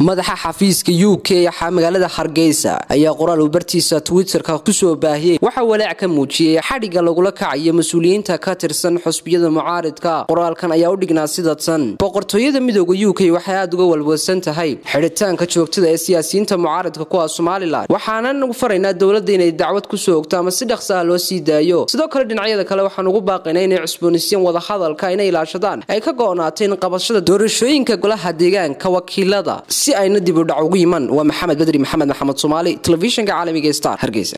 madaxa xafiiska u k magaalada hargeysa ayaa qoraal uu bartiisa twitterka kusoo baahiyey waxaa walaac ka muujiyey xadhigga lagula kacayo mas-uuliyiinta ka tirsan xusbiyada mucaaridka qoraalkan ayaa u dhignaa sidatan boqortooyada midooda u k waxay aada uga walwalsan tahay xidhitaanka joogtada ee siyaasiyiinta mucaaridka kuwa somalilan waxaanan ugu faraynaa dowladda inay dacwad kusoo ogto ama si dhaqsa ah loo sii daayo sidoo kale dhinacyada kale waxaan ugu baaqaynaa inay cusboonaysiyan wadahadalka inay ilaashadaan ay ka go-naateen qabashada doorashooyinka golaha deegaanka wakiilada si ayna dib u dhac ugu yiman waa maxamed bedri maxamed maxamed soomaali telefishinka caalamiga star hargeysa